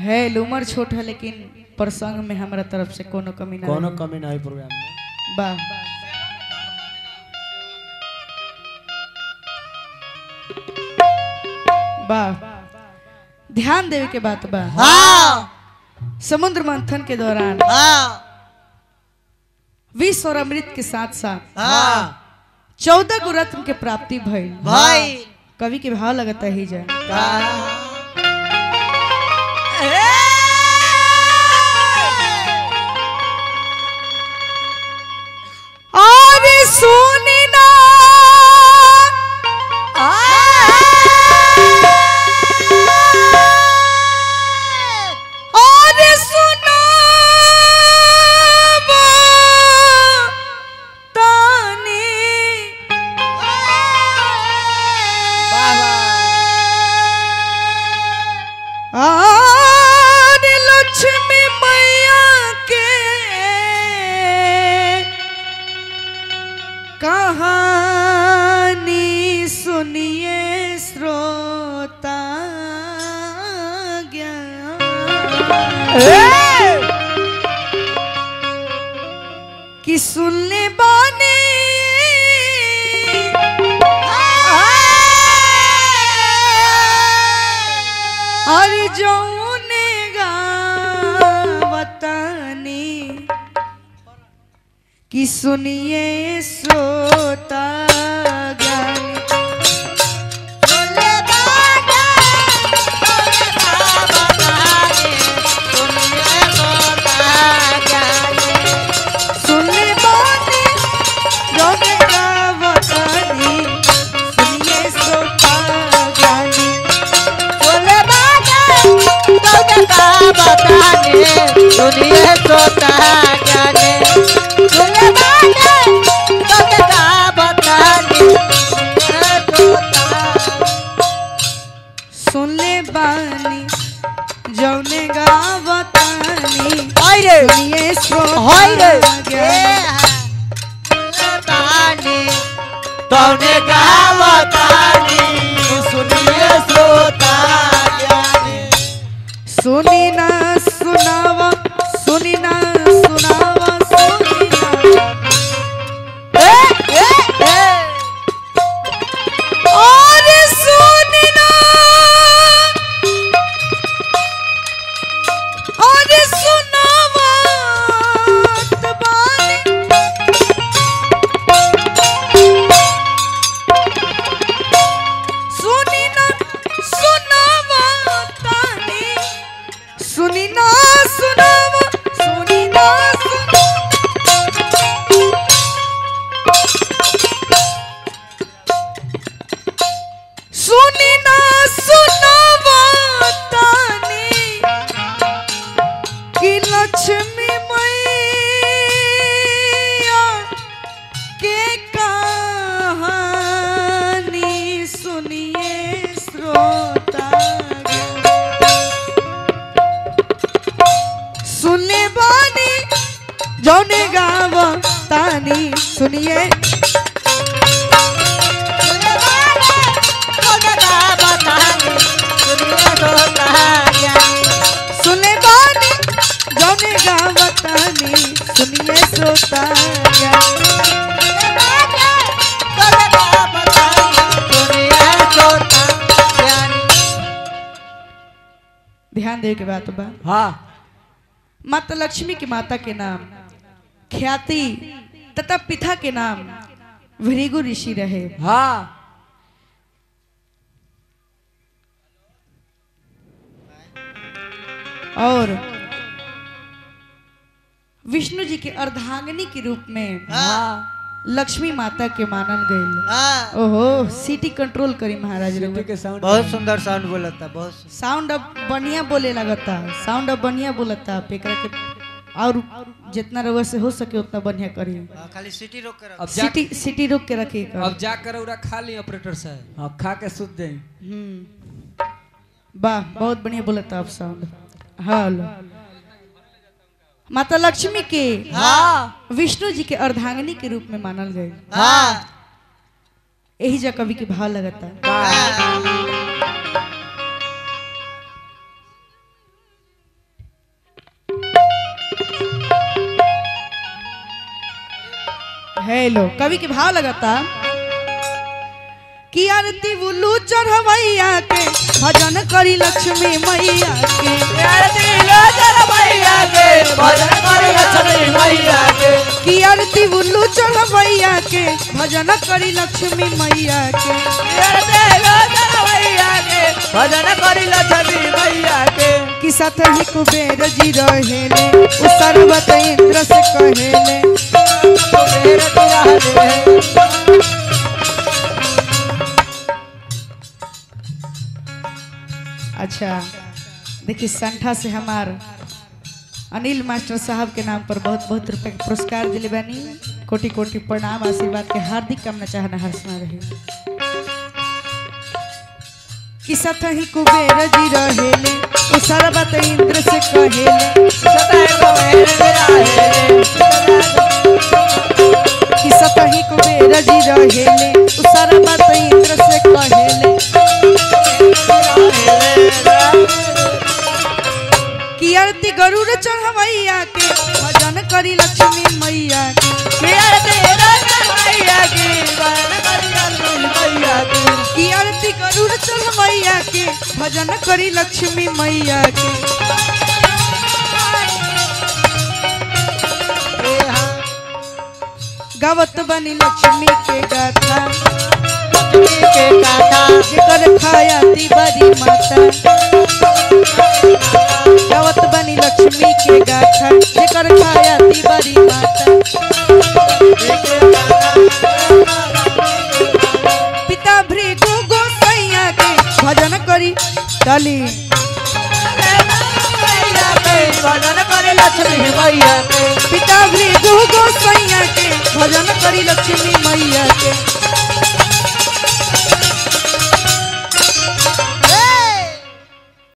है उम्र छोट है लेकिन प्रसंग में हमारा तरफ से कोनो कमी ना कोनो रही। कमी नहीं प्रोग्राम में बा बा ध्यान देवे के बात बा हाँ समुद्र मंथन के दौरान हाँ विष और अमृत के साथ साथ हाँ चौदह गो रत्न के प्राप्ति भइल भाई कवि के भाव लगता ही जाए और सुनी ना और सुना तानी और लक्ष्मी मैया के कहानी सुनिए श्रोता ज्ञान कि सुनने बाने और जौने गावतानी कि सुनिए श्रोता ज्ञानी सुनने बाने जौने गावतानी सुनिए श्रोता ज्ञानी दुनिया सोता जाने दुनिया बाटे तो का बताने दुनिया सोता सुनले बानी जौने गावतानी हाय रे सुनिए हाय रे श्रोता ज्ञानी तानी तौने गावतानी सुनिए श्रोता ज्ञानी सुनी ना सुनावा सुनी ना सुनावा सुनी ना ए ए ए और सुनी ना और सुनावा तबानी सुनी ना सुनावा तानी सुनी ना सुनावा सुनी ना सुन सुनी ना सुनावा तानी कि लक्ष्मी मैया के कहानी सुनिए श्रोता सुनने बानी जौने गाव तानी सुनिए सुनने बानी जौने गाव तानी सुनिए श्रोता ध्यान दे के बात बा हाँ माता लक्ष्मी की माता के नाम ख्याति तथा पिता के नाम भृगु ऋषि रहे हाँ और विष्णु जी के अर्धांगिनी के रूप में हाँ लक्ष्मी माता के मानल गई ओहो सिटी कंट्रोल करी महाराज सीटी रउआ। के साउंड बहुत सुंदर साउंड बोला था बहुत सुंदर। साउंड अब बढ़िया बोले लगता साउंड अब बढ़िया बोलता आप एकरा के और जितना रउआ से हो सके उतना बढ़िया करी हाँ, खाली सिटी रोक कर अब जा सिटी सिटी रोक के रखिए कर अब जाकर उरा खा ली ऑपरेटर साहब हाँ खा के सुत जाई हम्म वाह बहुत बढ़िया बोलता आप साउंड हेलो माता लक्ष्मी के हाँ विष्णु जी के अर्धांगिनी के रूप में मानल गए हाँ यही जा कवि के भाव लगता है लो कवि के भाव लगाता कि आरती बुल्लू चढ़वैया के भजन करी लक्ष्मी मैया के कि आरती बुल्लू चढ़वैया के भजन करी लक्ष्मी मैया के भजन करी लक्ष्मी मैया के कि साथ ही कुबेर जी रहेले उ सर्वत इंद्र से कहेले कुबेर तिराहे अच्छा देखिए संठा से हमार अनिल मास्टर साहब के नाम पर बहुत बहुत रुपए के पुरस्कार दिले बानी कोटि कोटि प्रणाम आशीर्वाद के हार्दिक कामना चाहना हर्षना रहे कि सत ही कुबेर जी रहेले उ सर्वत इंद्र से कहेले सदाए कुबेर तिराहे कि सत ही कुबेर जी रहेले उ सर्वत इंद्र से कहेले कि आरती गरुड़ चढ़वैया के भजन करी लक्ष्मी मैया के कि आरती गरुड़ चढ़वैया के भजन करी लक्ष्मी मैया के गावत बनी लक्ष्मी के गाथा जेकर खायाती बड़ी माता गावत बनी लक्ष्मी के गाथा जेकर खायाती बड़ी माता पिता भृगु गोसैया के भजन करी डाली भजन करे लक्ष्मी मैया के पिता भृगु गोसैया के भजन करी लक्ष्मी मैया के